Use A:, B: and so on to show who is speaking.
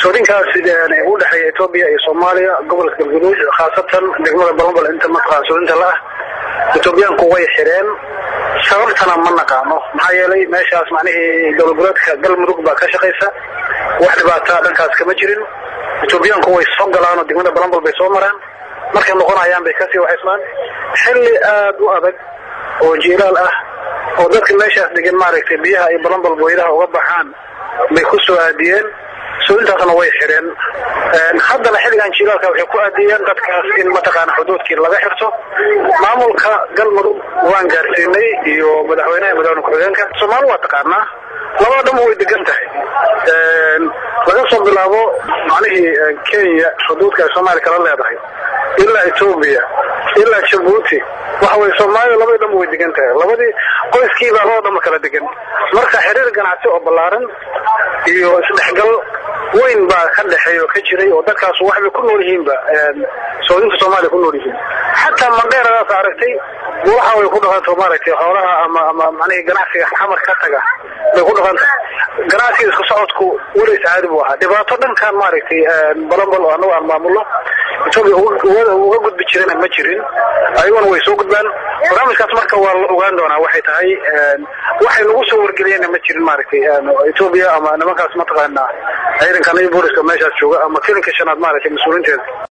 A: soodinkaas u dhexeeya etoobiya iyo soomaaliya gobolka galguduud khaasatan degmada balambal inta mataqaan soodinta la ah etoobiyaanku way xireen sababtana ma naqaano maxaa yeelay meeshaas macnihii dowladgoboleedka galmudug baa ka shaqaysa wax dhibaataa dhankaas kama jirin etoobiyaanku way soo galaanoo degmada balambal bay soo maraan markay noqonayaan bay kasii waxaysmaan xilli aad u adag oo jiilaal ah oo dadka meeshaas degan maaragtay biyaha iyo balambal boydaha uga baxaan bay ku soo aadiyeen soodintaasna way xireen haddana xilligan jilaalka waxay ku aadiyeen dadkaas in mataqaana xuduudkii laga xirto maamulka galmudug waan gaarsiinay iyo madaxweynaha madaxweyne ku-xigeenka soomaali waa taqaanaa labada dhanba way degan tahay laga soo bilaabo macnihii kenya xuduudka ay soomaaliya kala leedahay ilaa etoobiya ilaa jabuuti waxa weye soomaaliya labadii dhanba way degan tahay labadii qoyskiibaa labada dhanba kala degan marka xiriir ganacsi oo ballaaran iyo isdhexgal weyn baa ka dhexeeya oo ka jiray oo dadkaas waxbay ku nool yihiinba soodinta soomaaliya ku nool yihiin xataa mandheeradaas aragtay waxa way ku dhaqanto maaragtay xoolaha ama ama macnihii ganacsiga xamar ka taga bay ku dhaqanta ganacsiga isku socodku weli sacaadi buu ahaa dhibaato dhankan maaragtay balambal oo annagu aan maamulno etoobiya uga gudbi jirana ma jirin ayaguna way soo gudbaan barnaamijkaas marka waa la ogaan doonaa waxay tahay waxay nagu soo wargeliyeenna ma jirin maaragtay etoobiya ama nimankaas mataqaana ciidanka nabi booliska meeshaas jooga ama filinka shanaad maaragtay mas-uuliinteeda